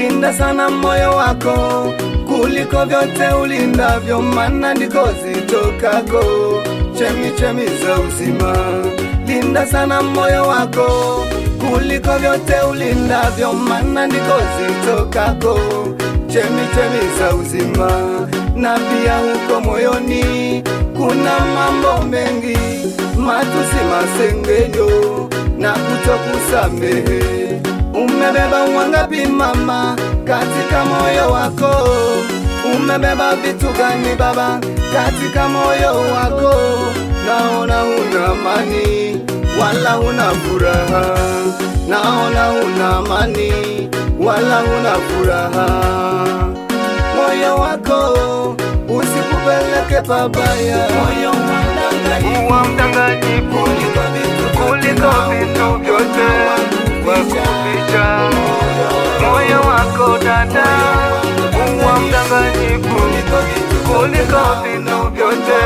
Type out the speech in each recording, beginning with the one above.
linda sana moyo wako kuliko vyote ulindavyo, maana ndiko zitokako chemi chemi za uzima. Linda sana moyo wako kuliko vyote ulindavyo, maana ndiko zitokako chemi chemi za uzima. Na pia huko moyoni kuna mambo mengi, matusi, masengenyo na kutokusamehe. Umebeba wangapi mama katika moyo wako? Umebeba vitu gani baba katika moyo wako? Naona huna amani wala huna furaha, naona huna amani wala huna furaha. Moyo wako usikupeleke pabaya, moyo Kuwa mdanganyifu kuliko vitu vyote wakuficha moyo wako dada, kuwa mdanganyifu kuliko vitu vyote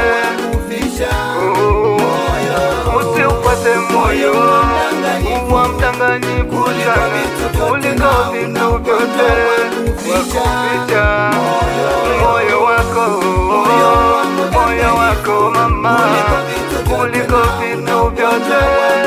usiupate moyo kuwa mdanganyifu sana kuliko vitu vyote wakuficha moyo wako moyo wako mama kuliko vitu vyote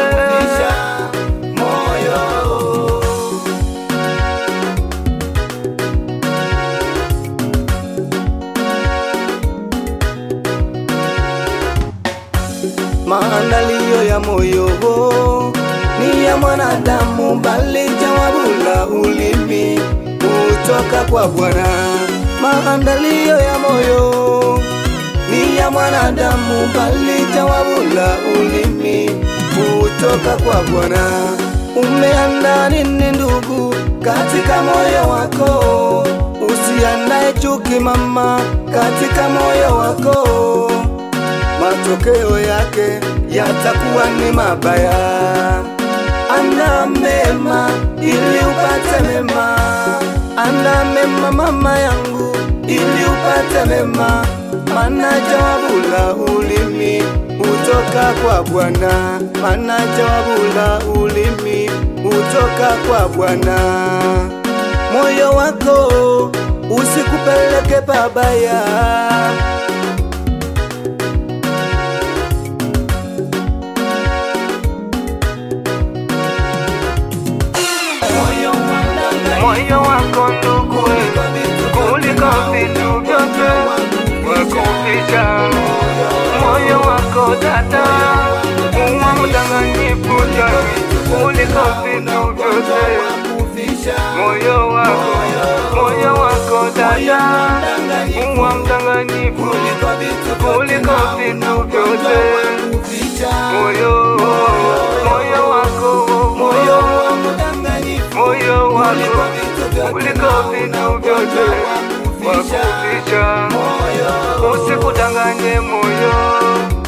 Maandalio ya moyo ni ya mwanadamu, bali jawabu la ulimi hutoka kwa Bwana. Maandalio ya moyo ni ya mwanadamu, bali jawabu la ulimi hutoka kwa Bwana. Umeandaa nini ndugu katika moyo wako? Usiandae chuki mama katika moyo wako matokeo yake yatakuwa ni mabaya. Anda mema ili upate mema, anda mema mama yangu ili upate mema, maana jawabu la ulimi hutoka kwa Bwana, maana jawabu la ulimi hutoka kwa Bwana. Moyo wako usikupeleke pabaya. moyo wako ndugu kuliko vitu vyote wakuficha moyo wako dada uwa mdanganyifu sana kuliko vitu vyote moyo wako moyo wako dada uwa mdanganyifu kuliko vitu vyote moyo moyo wako moyo moyo wako kuliko vitu vyote wakuficha usikudanganye moyo